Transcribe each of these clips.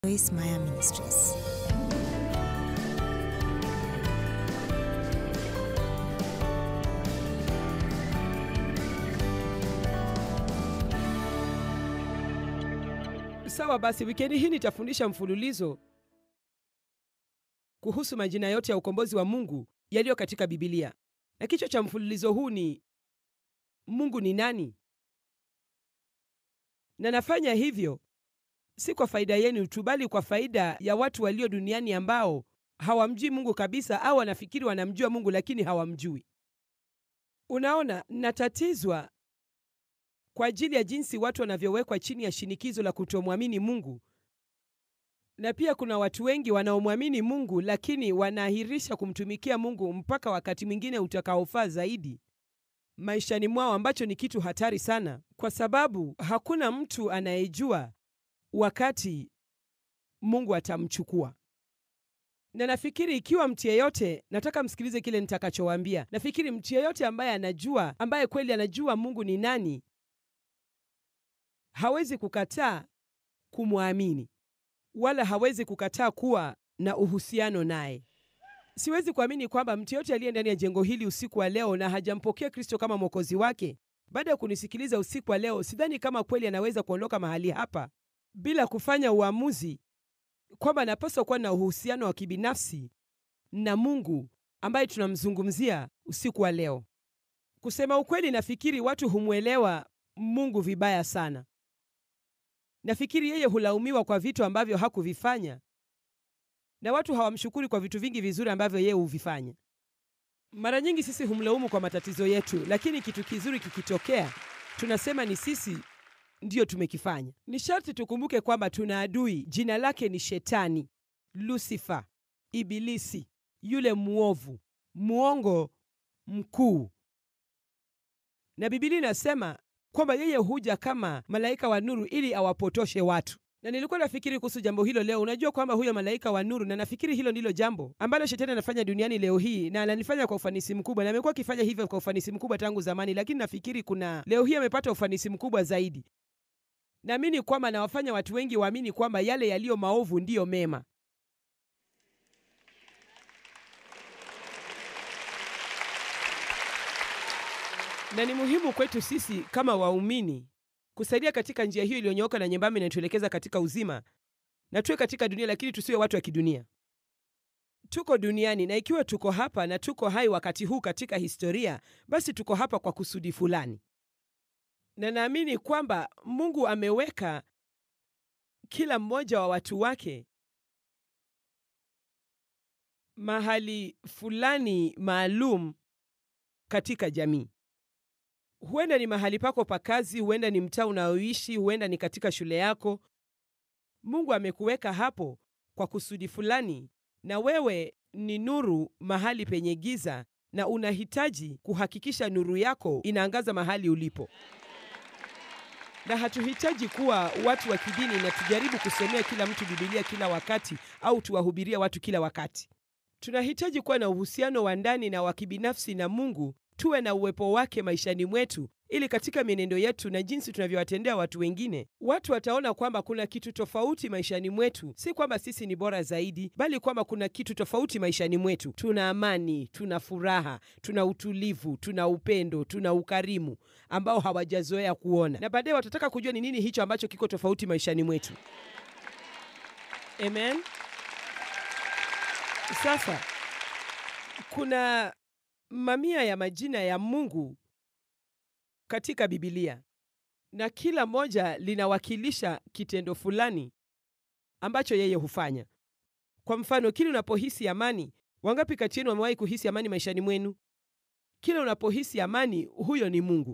Joyce Meyer Ministries. Sawa basi, wikendi hii nitafundisha mfululizo kuhusu majina yote ya ukombozi wa Mungu yaliyo katika Bibilia, na kichwa cha mfululizo huu ni Mungu ni nani? Na nafanya hivyo si kwa faida yenu tu, bali kwa faida ya watu walio duniani ambao hawamjui Mungu kabisa, au wanafikiri wanamjua Mungu lakini hawamjui. Unaona, natatizwa kwa ajili ya jinsi watu wanavyowekwa chini ya shinikizo la kutomwamini Mungu, na pia kuna watu wengi wanaomwamini Mungu lakini wanaahirisha kumtumikia Mungu mpaka wakati mwingine utakaofaa zaidi maishani mwao, ambacho ni kitu hatari sana, kwa sababu hakuna mtu anayejua wakati Mungu atamchukua. Na nafikiri ikiwa mtu yeyote, nataka msikilize kile nitakachowaambia. Nafikiri mtu yeyote ambaye anajua, ambaye kweli anajua Mungu ni nani, hawezi kukataa kumwamini wala hawezi kukataa kuwa na uhusiano naye. Siwezi kuamini kwamba mtu yeyote aliye ndani ya jengo hili usiku wa leo na hajampokea Kristo kama mwokozi wake, baada ya kunisikiliza usiku wa leo, sidhani kama kweli anaweza kuondoka mahali hapa bila kufanya uamuzi kwamba anapaswa kuwa na uhusiano wa kibinafsi na Mungu ambaye tunamzungumzia usiku wa leo. Kusema ukweli, nafikiri watu humwelewa Mungu vibaya sana. Nafikiri yeye hulaumiwa kwa vitu ambavyo hakuvifanya na watu hawamshukuri kwa vitu vingi vizuri ambavyo yeye huvifanya. Mara nyingi sisi humlaumu kwa matatizo yetu, lakini kitu kizuri kikitokea, tunasema ni sisi ndiyo tumekifanya. Ni sharti tukumbuke kwamba tuna adui, jina lake ni Shetani, Lusifa, Ibilisi, yule mwovu, mwongo mkuu, na Biblia inasema kwamba yeye huja kama malaika wa nuru ili awapotoshe watu. Na nilikuwa nafikiri kuhusu jambo hilo leo. Unajua kwamba huyo malaika wa nuru, na nafikiri hilo ndilo jambo ambalo shetani anafanya duniani leo hii, na ananifanya kwa ufanisi mkubwa, na amekuwa akifanya hivyo kwa ufanisi mkubwa tangu zamani, lakini nafikiri kuna leo hii amepata ufanisi mkubwa zaidi. Naamini kwamba anawafanya watu wengi waamini kwamba yale yaliyo maovu ndiyo mema. na ni muhimu kwetu sisi kama waumini kusaidia katika njia hiyo iliyonyooka na nyembamba inayotuelekeza katika uzima, na tuwe katika dunia, lakini tusiwe watu wa kidunia. Tuko duniani, na ikiwa tuko hapa na tuko hai wakati huu katika historia, basi tuko hapa kwa kusudi fulani, na naamini kwamba Mungu ameweka kila mmoja wa watu wake mahali fulani maalum katika jamii. Huenda ni mahali pako pa kazi, huenda ni mtaa unaoishi, huenda ni katika shule yako. Mungu amekuweka hapo kwa kusudi fulani, na wewe ni nuru mahali penye giza, na unahitaji kuhakikisha nuru yako inaangaza mahali ulipo. Na hatuhitaji kuwa watu wa kidini na tujaribu kusomea kila mtu Bibilia kila wakati au tuwahubiria watu kila wakati. Tunahitaji kuwa na uhusiano wa ndani na wa kibinafsi na Mungu tuwe na uwepo wake maishani mwetu, ili katika mienendo yetu na jinsi tunavyowatendea watu wengine, watu wataona kwamba kuna kitu tofauti maishani mwetu. Si kwamba sisi ni bora zaidi, bali kwamba kuna kitu tofauti maishani mwetu. Tuna amani, tuna furaha, tuna utulivu, tuna upendo, tuna ukarimu ambao hawajazoea kuona, na baadaye watataka kujua ni nini hicho ambacho kiko tofauti maishani mwetu. Amen. Sasa kuna mamia ya majina ya Mungu katika Biblia na kila moja linawakilisha kitendo fulani ambacho yeye hufanya. Kwa mfano, kila unapohisi amani, wangapi kati yenu wamewahi kuhisi amani maishani mwenu? Kila unapohisi amani, huyo ni Mungu,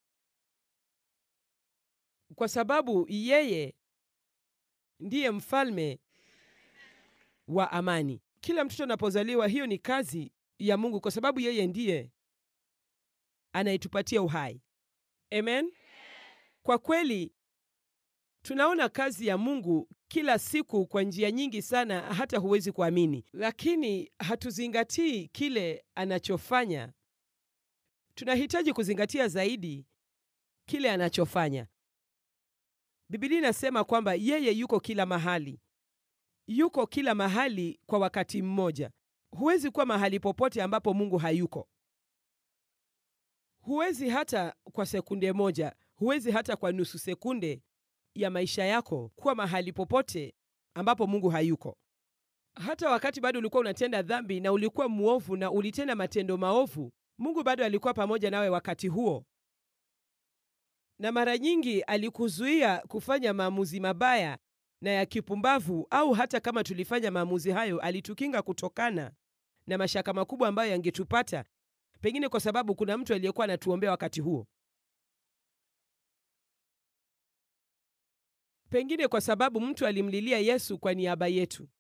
kwa sababu yeye ndiye mfalme wa amani. Kila mtoto anapozaliwa, hiyo ni kazi ya Mungu kwa sababu yeye ndiye anayetupatia uhai. Amen. Kwa kweli tunaona kazi ya Mungu kila siku kwa njia nyingi sana, hata huwezi kuamini, lakini hatuzingatii kile anachofanya. Tunahitaji kuzingatia zaidi kile anachofanya. Biblia inasema kwamba yeye yuko kila mahali yuko kila mahali kwa wakati mmoja. Huwezi kuwa mahali popote ambapo Mungu hayuko. Huwezi hata kwa sekunde moja, huwezi hata kwa nusu sekunde ya maisha yako kuwa mahali popote ambapo Mungu hayuko. Hata wakati bado ulikuwa unatenda dhambi na ulikuwa mwovu na ulitenda matendo maovu, Mungu bado alikuwa pamoja nawe wakati huo, na mara nyingi alikuzuia kufanya maamuzi mabaya na ya kipumbavu, au hata kama tulifanya maamuzi hayo, alitukinga kutokana na mashaka makubwa ambayo yangetupata, pengine kwa sababu kuna mtu aliyekuwa anatuombea wakati huo, pengine kwa sababu mtu alimlilia Yesu kwa niaba yetu.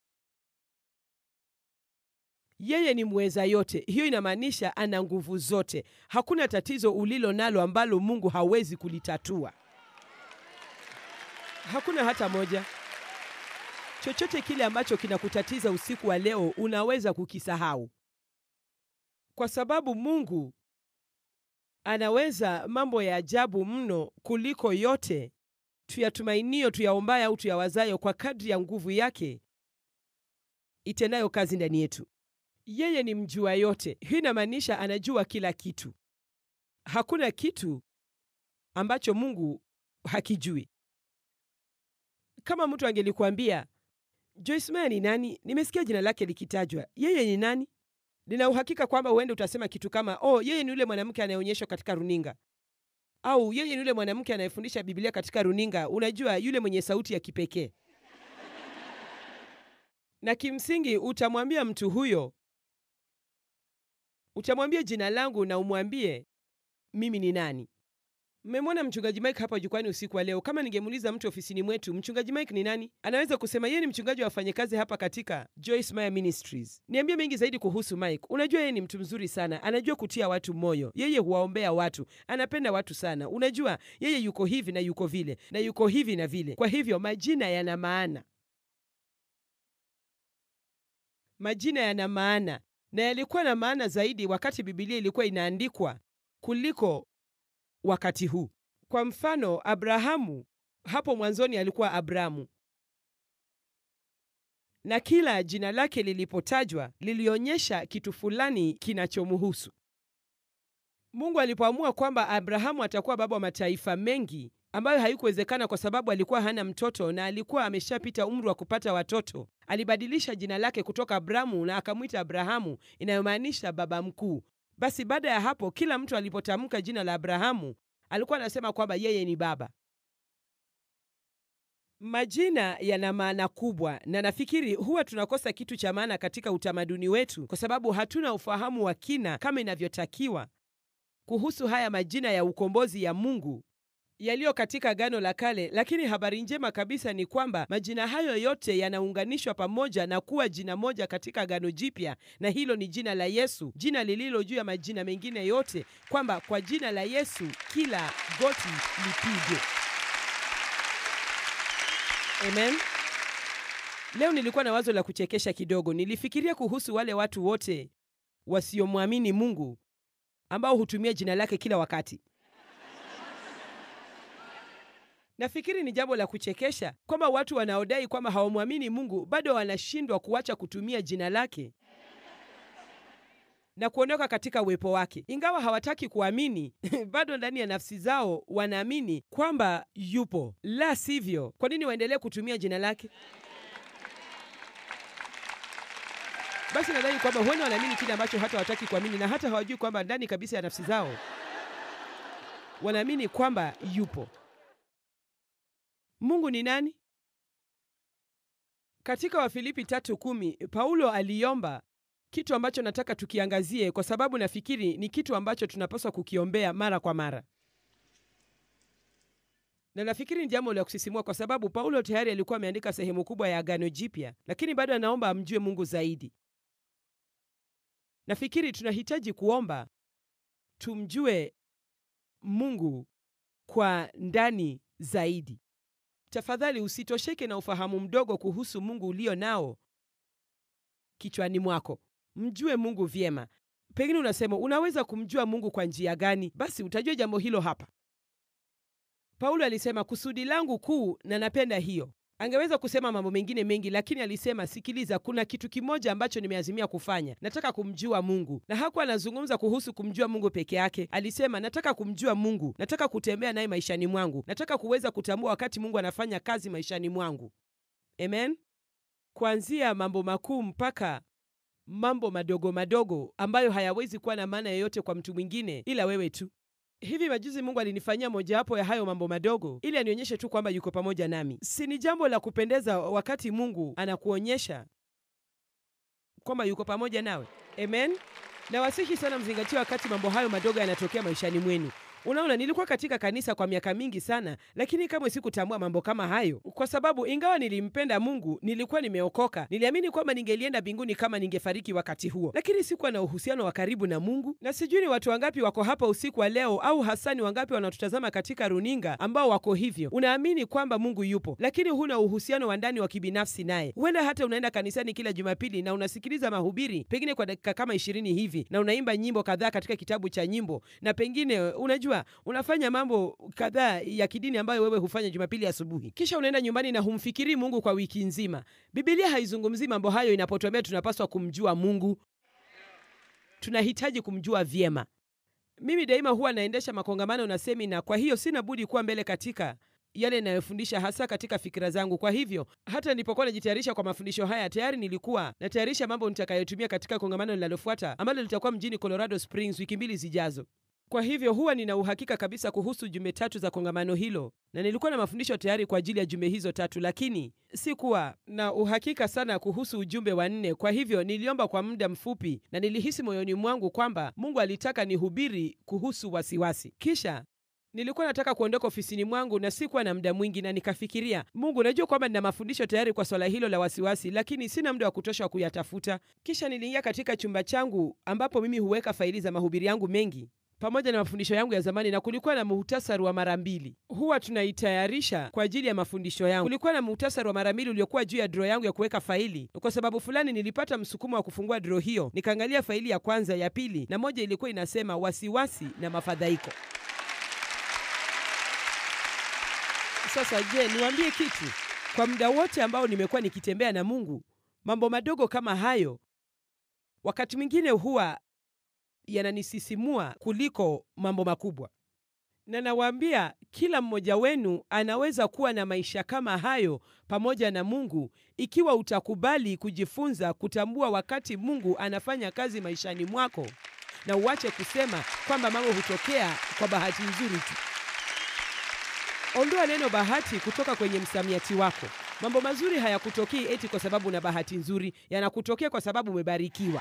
Yeye ni mweza yote. Hiyo inamaanisha ana nguvu zote. Hakuna tatizo ulilo nalo ambalo Mungu hawezi kulitatua. Hakuna hata moja. Chochote kile ambacho kinakutatiza usiku wa leo unaweza kukisahau, kwa sababu Mungu anaweza mambo ya ajabu mno kuliko yote tuyatumainio, tuyaombayo au tuyawazayo, kwa kadri ya nguvu yake itendayo kazi ndani yetu. Yeye ni mjua yote. Hii inamaanisha anajua kila kitu. Hakuna kitu ambacho Mungu hakijui. Kama mtu angelikuambia Joyce Meyer ni nani, nimesikia jina lake likitajwa, yeye ni nani? Nina uhakika kwamba uende utasema kitu kama oh, yeye ni yule mwanamke anayeonyeshwa katika runinga, au yeye ni yule mwanamke anayefundisha Biblia katika runinga, unajua yule mwenye sauti ya kipekee. Na kimsingi utamwambia mtu huyo utamwambia jina langu na umwambie mimi ni nani. Mmemwona mchungaji Mike hapa jukwani usiku wa leo. Kama ningemuuliza mtu ofisini mwetu, mchungaji Mike ni nani, anaweza kusema yeye ni mchungaji wa wafanyakazi hapa katika Joyce Meyer Ministries. Niambie mengi zaidi kuhusu Mike. Unajua yeye ni mtu mzuri sana, anajua kutia watu moyo, yeye huwaombea watu, anapenda watu sana. Unajua yeye yuko hivi na yuko vile na yuko hivi na vile. Kwa hivyo majina yana maana, majina yana maana na yalikuwa na maana zaidi wakati Biblia ilikuwa inaandikwa kuliko wakati huu. Kwa mfano, Abrahamu hapo mwanzoni alikuwa Abramu, na kila jina lake lilipotajwa lilionyesha kitu fulani kinachomhusu. Mungu alipoamua kwamba Abrahamu atakuwa baba wa mataifa mengi, ambayo haikuwezekana kwa sababu alikuwa hana mtoto na alikuwa ameshapita umri wa kupata watoto, alibadilisha jina lake kutoka Abramu na akamwita Abrahamu, inayomaanisha baba mkuu. Basi baada ya hapo, kila mtu alipotamka jina la Abrahamu alikuwa anasema kwamba yeye ni baba. Majina yana maana kubwa, na nafikiri huwa tunakosa kitu cha maana katika utamaduni wetu kwa sababu hatuna ufahamu wa kina kama inavyotakiwa kuhusu haya majina ya ukombozi ya Mungu yaliyo katika Agano la Kale. Lakini habari njema kabisa ni kwamba majina hayo yote yanaunganishwa pamoja na kuwa jina moja katika Agano Jipya, na hilo ni jina la Yesu, jina lililo juu ya majina mengine yote, kwamba kwa jina la Yesu kila goti lipigwe. Amen. Leo nilikuwa na wazo la kuchekesha kidogo. Nilifikiria kuhusu wale watu wote wasiomwamini Mungu ambao hutumia jina lake kila wakati. Nafikiri ni jambo la kuchekesha kwamba watu wanaodai kwamba hawamwamini Mungu bado wanashindwa kuacha kutumia jina lake na kuondoka katika uwepo wake. Ingawa hawataki kuamini, bado ndani ya nafsi zao wanaamini kwamba yupo. La sivyo, kwa nini waendelee kutumia jina lake? Basi nadhani kwamba huenda wanaamini kile ambacho hata hawataki kuamini, na hata hawajui kwamba ndani kabisa ya nafsi zao wanaamini kwamba yupo. Mungu ni nani? Katika Wafilipi tatu kumi Paulo aliomba kitu ambacho nataka tukiangazie, kwa sababu nafikiri ni kitu ambacho tunapaswa kukiombea mara kwa mara, na nafikiri ni jambo la kusisimua, kwa sababu Paulo tayari alikuwa ameandika sehemu kubwa ya Agano Jipya, lakini bado anaomba amjue Mungu zaidi. Nafikiri tunahitaji kuomba tumjue Mungu kwa ndani zaidi. Tafadhali usitosheke na ufahamu mdogo kuhusu Mungu ulio nao kichwani mwako. Mjue Mungu vyema. Pengine unasema unaweza kumjua Mungu kwa njia gani? Basi utajua jambo hilo hapa. Paulo alisema kusudi langu kuu, na napenda hiyo, Angeweza kusema mambo mengine mengi, lakini alisema, sikiliza, kuna kitu kimoja ambacho nimeazimia kufanya. Nataka kumjua Mungu. Na hakuwa anazungumza kuhusu kumjua Mungu peke yake. Alisema, nataka kumjua Mungu, nataka kutembea naye maishani mwangu, nataka kuweza kutambua wakati Mungu anafanya kazi maishani mwangu. Amen. Kuanzia mambo makuu mpaka mambo madogo madogo ambayo hayawezi kuwa na maana yoyote kwa mtu mwingine ila wewe tu. Hivi majuzi Mungu alinifanyia mojawapo ya hayo mambo madogo ili anionyeshe tu kwamba yuko pamoja nami. Si ni jambo la kupendeza wakati Mungu anakuonyesha kwamba yuko pamoja nawe? Amen. Na wasihi sana mzingatie wakati mambo hayo madogo yanatokea maishani mwenu. Unaona, nilikuwa katika kanisa kwa miaka mingi sana, lakini kamwe sikutambua mambo kama hayo, kwa sababu ingawa nilimpenda Mungu, nilikuwa nimeokoka. Niliamini kwamba ningelienda mbinguni kama ningefariki wakati huo, lakini sikuwa na uhusiano wa karibu na Mungu. Na sijui ni watu wangapi wako hapa usiku wa leo, au hasa ni wangapi wanatutazama katika runinga ambao wako hivyo. Unaamini kwamba Mungu yupo, lakini huna uhusiano wa ndani wa kibinafsi naye. Huenda hata unaenda kanisani kila Jumapili na unasikiliza mahubiri pengine kwa dakika kama ishirini hivi, na unaimba nyimbo kadhaa katika kitabu cha nyimbo, na pengine unajua unafanya mambo kadhaa ya kidini ambayo wewe hufanya Jumapili asubuhi, kisha unaenda nyumbani na humfikiri Mungu kwa wiki nzima. Biblia haizungumzii mambo hayo inapotuambia tunapaswa kumjua Mungu. Tunahitaji kumjua vyema. Mimi daima huwa naendesha makongamano na semina, kwa hiyo sina budi kuwa mbele katika yale inayofundisha hasa katika fikira zangu. Kwa hivyo hata nilipokuwa najitayarisha kwa mafundisho haya, tayari nilikuwa natayarisha mambo nitakayotumia katika kongamano linalofuata ambalo litakuwa mjini Colorado Springs wiki mbili zijazo. Kwa hivyo huwa nina uhakika kabisa kuhusu jumbe tatu za kongamano hilo, na nilikuwa na mafundisho tayari kwa ajili ya jumbe hizo tatu, lakini sikuwa na uhakika sana kuhusu ujumbe wa nne. Kwa hivyo niliomba kwa muda mfupi, na nilihisi moyoni mwangu kwamba Mungu alitaka nihubiri kuhusu wasiwasi. Kisha nilikuwa nataka kuondoka ofisini mwangu na sikuwa na muda mwingi, na nikafikiria, Mungu, najua kwamba nina mafundisho tayari kwa swala hilo la wasiwasi, lakini sina muda wa kutosha wa kuyatafuta. Kisha niliingia katika chumba changu ambapo mimi huweka faili za mahubiri yangu mengi pamoja na mafundisho yangu ya zamani, na kulikuwa na muhtasari wa mara mbili huwa tunaitayarisha kwa ajili ya mafundisho yangu. Kulikuwa na muhtasari wa mara mbili uliokuwa juu ya dro yangu ya kuweka faili. Kwa sababu fulani, nilipata msukumo wa kufungua dro hiyo, nikaangalia faili ya kwanza, ya pili, na moja ilikuwa inasema wasiwasi na mafadhaiko. Sasa je, niwaambie kitu? Kwa muda wote ambao nimekuwa nikitembea na Mungu, mambo madogo kama hayo wakati mwingine huwa yananisisimua kuliko mambo makubwa, na nawaambia kila mmoja wenu anaweza kuwa na maisha kama hayo pamoja na Mungu, ikiwa utakubali kujifunza kutambua wakati Mungu anafanya kazi maishani mwako, na uache kusema kwamba mambo hutokea kwa bahati nzuri tu. Ondoa neno bahati kutoka kwenye msamiati wako. Mambo mazuri hayakutokei eti kwa sababu una bahati nzuri, yanakutokea kwa sababu umebarikiwa.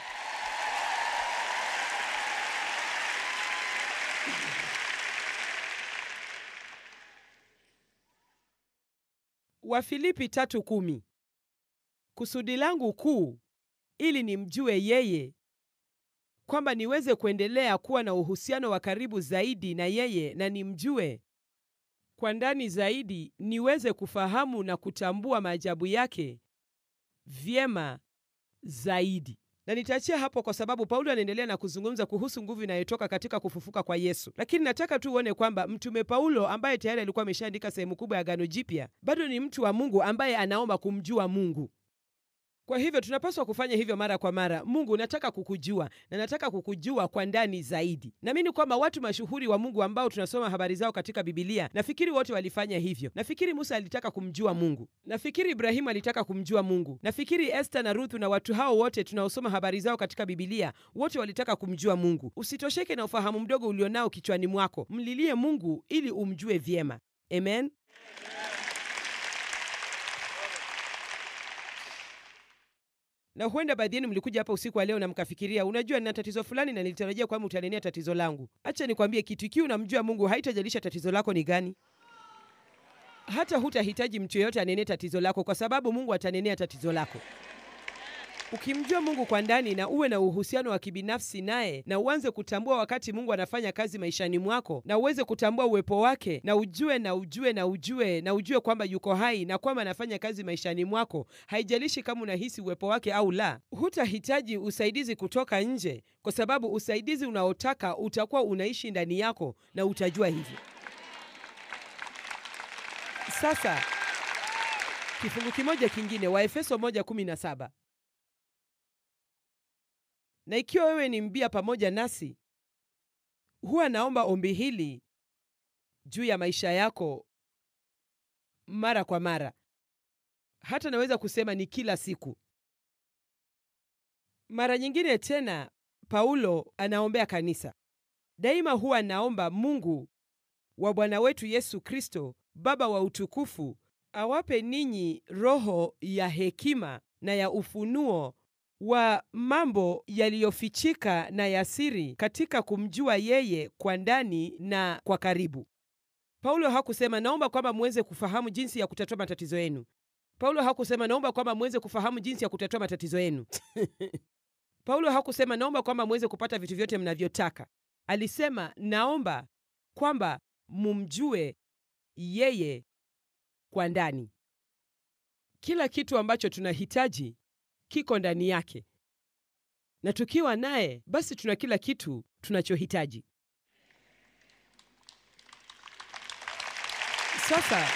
Wafilipi tatu kumi. Kusudi langu kuu ili nimjue yeye, kwamba niweze kuendelea kuwa na uhusiano wa karibu zaidi na yeye na nimjue kwa ndani zaidi, niweze kufahamu na kutambua maajabu yake vyema zaidi. Na nitaachia hapo kwa sababu Paulo anaendelea na kuzungumza kuhusu nguvu inayotoka katika kufufuka kwa Yesu. Lakini nataka tu uone kwamba mtume Paulo ambaye tayari alikuwa ameshaandika sehemu kubwa ya Agano Jipya, bado ni mtu wa Mungu ambaye anaomba kumjua Mungu. Kwa hivyo tunapaswa kufanya hivyo mara kwa mara. Mungu, nataka kukujua na nataka kukujua kwa ndani zaidi. Naamini kwamba watu mashuhuri wa Mungu ambao tunasoma habari zao katika Bibilia, nafikiri wote walifanya hivyo. Nafikiri Musa alitaka kumjua Mungu, nafikiri Ibrahimu alitaka kumjua Mungu, nafikiri Esther na Ruthu na watu hao wote tunaosoma habari zao katika Bibilia, wote walitaka kumjua Mungu. Usitosheke na ufahamu mdogo ulionao kichwani mwako, mlilie Mungu ili umjue vyema. Amen. na huenda baadhi yenu mlikuja hapa usiku wa leo na mkafikiria, unajua, nina tatizo fulani na nilitarajia kwamba utanenea tatizo langu. Acha nikwambie kitu, ikiwa unamjua Mungu haitajalisha tatizo lako ni gani. Hata hutahitaji mtu yeyote anenee tatizo lako, kwa sababu Mungu atanenea tatizo lako. Ukimjua Mungu kwa ndani na uwe na uhusiano wa kibinafsi naye na uanze kutambua wakati Mungu anafanya kazi maishani mwako na uweze kutambua uwepo wake na ujue na ujue na ujue na ujue kwamba yuko hai na kwamba anafanya kazi maishani mwako, haijalishi kama unahisi uwepo wake au la. Hutahitaji usaidizi kutoka nje, kwa sababu usaidizi unaotaka utakuwa unaishi ndani yako na utajua hivyo. Sasa Kifungu kimoja kingine, Waefeso 1:17 na ikiwa wewe ni mbia pamoja nasi, huwa naomba ombi hili juu ya maisha yako mara kwa mara, hata naweza kusema ni kila siku. Mara nyingine tena, Paulo anaombea kanisa daima. Huwa naomba Mungu wa Bwana wetu Yesu Kristo, Baba wa utukufu, awape ninyi roho ya hekima na ya ufunuo wa mambo yaliyofichika na ya siri katika kumjua yeye kwa ndani na kwa karibu. Paulo hakusema naomba kwamba muweze kufahamu jinsi ya kutatua matatizo yenu. Paulo hakusema naomba kwamba muweze kufahamu jinsi ya kutatua matatizo yenu. Paulo hakusema naomba kwamba muweze kupata vitu vyote mnavyotaka. Alisema naomba kwamba mumjue yeye kwa ndani. Kila kitu ambacho tunahitaji kiko ndani yake, na tukiwa naye basi tuna kila kitu tunachohitaji. Sasa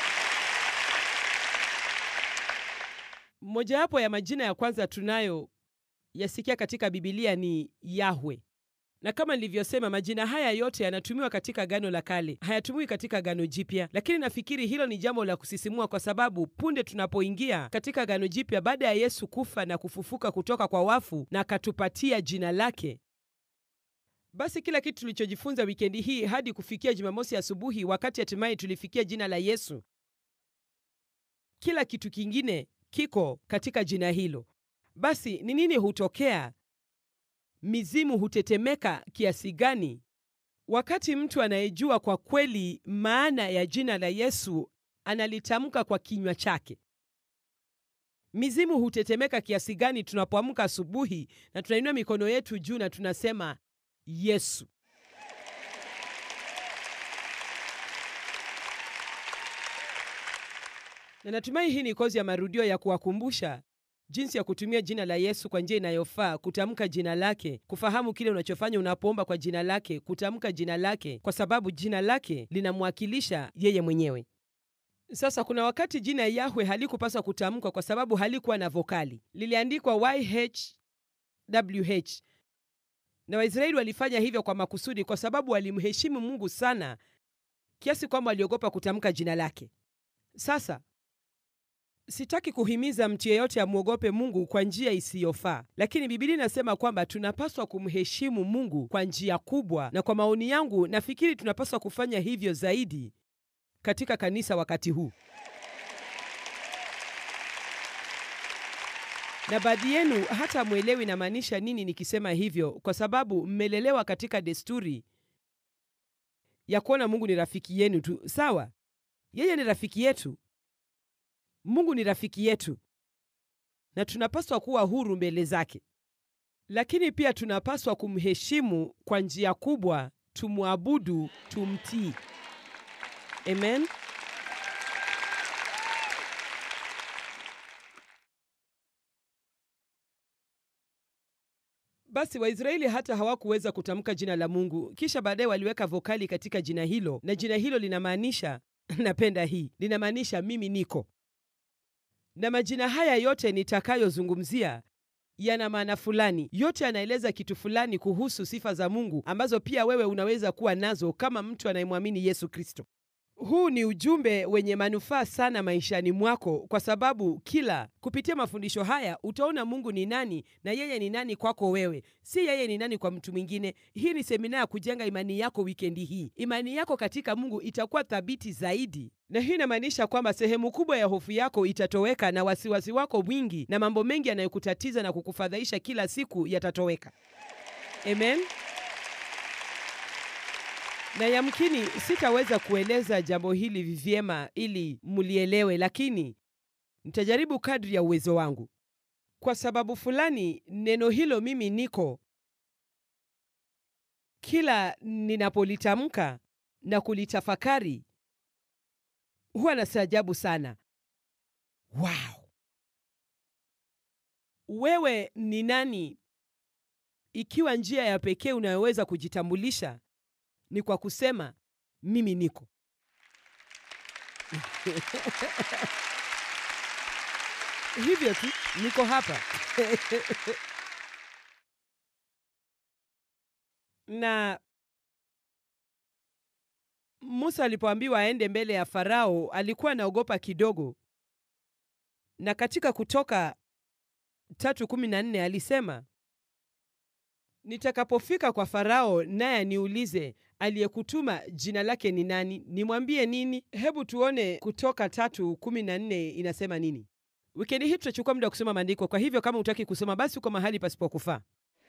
mojawapo ya majina ya kwanza tunayo yasikia katika Bibilia ni Yahwe, na kama nilivyosema, majina haya yote yanatumiwa katika Agano la Kale, hayatumiwi katika Agano Jipya. Lakini nafikiri hilo ni jambo la kusisimua, kwa sababu punde tunapoingia katika Agano Jipya, baada ya Yesu kufa na kufufuka kutoka kwa wafu na akatupatia jina lake, basi kila kitu tulichojifunza wikendi hii hadi kufikia Jumamosi asubuhi, wakati hatimaye tulifikia jina la Yesu, kila kitu kingine kiko katika jina hilo. Basi ni nini hutokea? Mizimu hutetemeka kiasi gani wakati mtu anayejua kwa kweli maana ya jina la Yesu analitamka kwa kinywa chake? Mizimu hutetemeka kiasi gani tunapoamka asubuhi na tunainua mikono yetu juu na tunasema Yesu. Na natumai hii ni kozi ya marudio ya kuwakumbusha jinsi ya kutumia jina la Yesu kwa njia inayofaa, kutamka jina lake, kufahamu kile unachofanya unapoomba kwa jina lake, kutamka jina lake, kwa sababu jina lake linamwakilisha yeye mwenyewe. Sasa kuna wakati jina Yahwe halikupaswa kutamkwa kwa sababu halikuwa na vokali, liliandikwa YHWH, na Waisraeli walifanya hivyo kwa makusudi, kwa sababu walimheshimu Mungu sana kiasi kwamba waliogopa kutamka jina lake. Sasa Sitaki kuhimiza mtu yeyote amwogope Mungu kwa njia isiyofaa, lakini Biblia inasema kwamba tunapaswa kumheshimu Mungu kwa njia kubwa, na kwa maoni yangu nafikiri tunapaswa kufanya hivyo zaidi katika kanisa wakati huu. Na baadhi yenu hata mwelewi namaanisha nini nikisema hivyo, kwa sababu mmelelewa katika desturi ya kuona Mungu ni rafiki yenu tu. Sawa, yeye ni rafiki yetu. Mungu ni rafiki yetu na tunapaswa kuwa huru mbele zake, lakini pia tunapaswa kumheshimu kwa njia kubwa, tumwabudu, tumtii. Amen. Basi Waisraeli hata hawakuweza kutamka jina la Mungu, kisha baadaye waliweka vokali katika jina hilo, na jina hilo linamaanisha napenda hii, linamaanisha mimi niko na majina haya yote nitakayozungumzia yana maana fulani. Yote yanaeleza kitu fulani kuhusu sifa za Mungu ambazo pia wewe unaweza kuwa nazo kama mtu anayemwamini Yesu Kristo. Huu ni ujumbe wenye manufaa sana maishani mwako, kwa sababu kila kupitia mafundisho haya utaona Mungu ni nani na yeye ni nani kwako wewe, si yeye ni nani kwa mtu mwingine. Hii ni semina ya kujenga imani yako. Wikendi hii imani yako katika Mungu itakuwa thabiti zaidi, na hii inamaanisha kwamba sehemu kubwa ya hofu yako itatoweka na wasiwasi wako mwingi na mambo mengi yanayokutatiza na kukufadhaisha kila siku yatatoweka. Amen. Na yamkini sitaweza kueleza jambo hili vyema ili mlielewe, lakini nitajaribu kadri ya uwezo wangu. Kwa sababu fulani, neno hilo mimi niko, kila ninapolitamka na kulitafakari huwa nastaajabu sana. Wow, wewe ni nani ikiwa njia ya pekee unayoweza kujitambulisha ni kwa kusema mimi niko. hivyo tu, niko hapa na Musa alipoambiwa aende mbele ya Farao alikuwa anaogopa kidogo, na katika Kutoka tatu kumi na nne alisema, nitakapofika kwa Farao naye aniulize aliyekutuma jina lake ni nani, nimwambie nini? Hebu tuone Kutoka tatu kumi na nne inasema nini. Wikendi hii tutachukua muda wa kusoma maandiko, kwa hivyo kama hutaki kusoma basi uko mahali pasipokufaa.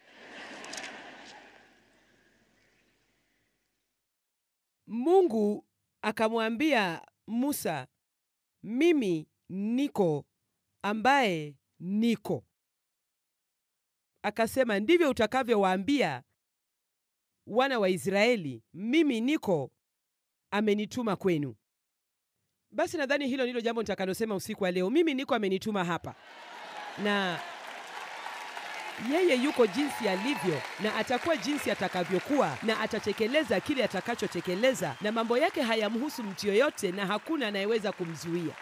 Mungu akamwambia Musa, mimi niko ambaye niko. Akasema, ndivyo utakavyowaambia wana wa Israeli, mimi niko amenituma kwenu. Basi nadhani hilo ndilo jambo nitakalosema usiku wa leo. Mimi niko amenituma hapa, na yeye yuko jinsi alivyo, na atakuwa jinsi atakavyokuwa, na atatekeleza kile atakachotekeleza, na mambo yake hayamhusu mtu yoyote, na hakuna anayeweza kumzuia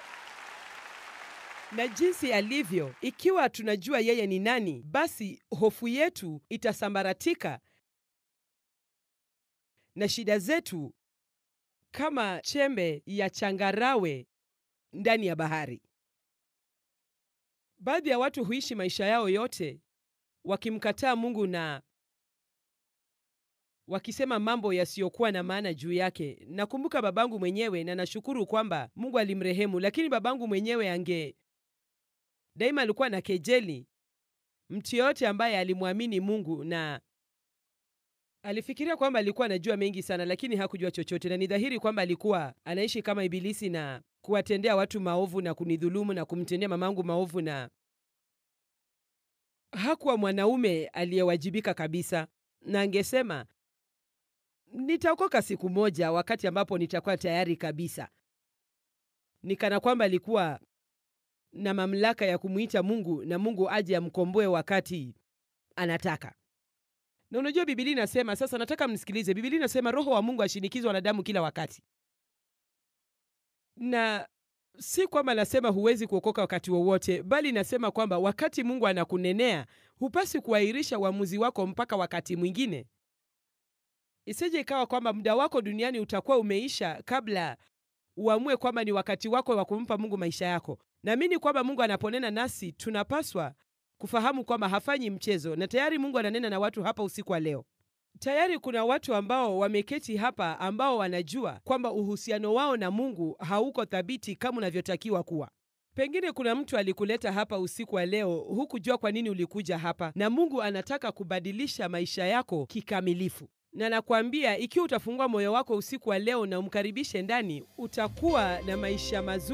na jinsi alivyo. Ikiwa tunajua yeye ni nani, basi hofu yetu itasambaratika na shida zetu kama chembe ya changarawe ndani ya bahari. Baadhi ya watu huishi maisha yao yote wakimkataa Mungu na wakisema mambo yasiyokuwa na maana juu yake. Nakumbuka babangu mwenyewe, na nashukuru kwamba Mungu alimrehemu, lakini babangu mwenyewe ange daima alikuwa na kejeli mtu yoyote ambaye alimwamini Mungu na alifikiria kwamba alikuwa anajua mengi sana, lakini hakujua chochote, na ni dhahiri kwamba alikuwa anaishi kama Ibilisi na kuwatendea watu maovu na kunidhulumu na kumtendea mamangu maovu, na hakuwa mwanaume aliyewajibika kabisa, na angesema nitaokoka siku moja, wakati ambapo nitakuwa tayari kabisa, nikana kwamba alikuwa na mamlaka ya kumwita Mungu na Mungu aje amkomboe wakati anataka. Na unajua Biblia inasema, sasa nataka mnisikilize. Biblia inasema roho wa Mungu ashinikizwa wanadamu kila wakati, na si kwamba nasema huwezi kuokoka wakati wowote, bali nasema kwamba wakati Mungu anakunenea hupasi kuahirisha uamuzi wako mpaka wakati mwingine. Isije ikawa kwamba muda wako duniani utakuwa umeisha kabla uamue kwamba ni wakati wako wa kumpa Mungu maisha yako. Naamini kwamba Mungu anaponena nasi tunapaswa kufahamu kwamba hafanyi mchezo, na tayari Mungu ananena na watu hapa usiku wa leo. Tayari kuna watu ambao wameketi hapa ambao wanajua kwamba uhusiano wao na Mungu hauko thabiti kama unavyotakiwa kuwa. Pengine kuna mtu alikuleta hapa usiku wa leo, hukujua kwa nini ulikuja hapa, na Mungu anataka kubadilisha maisha yako kikamilifu. Na nakwambia, ikiwa utafungua moyo wako usiku wa leo na umkaribishe ndani, utakuwa na maisha mazuri.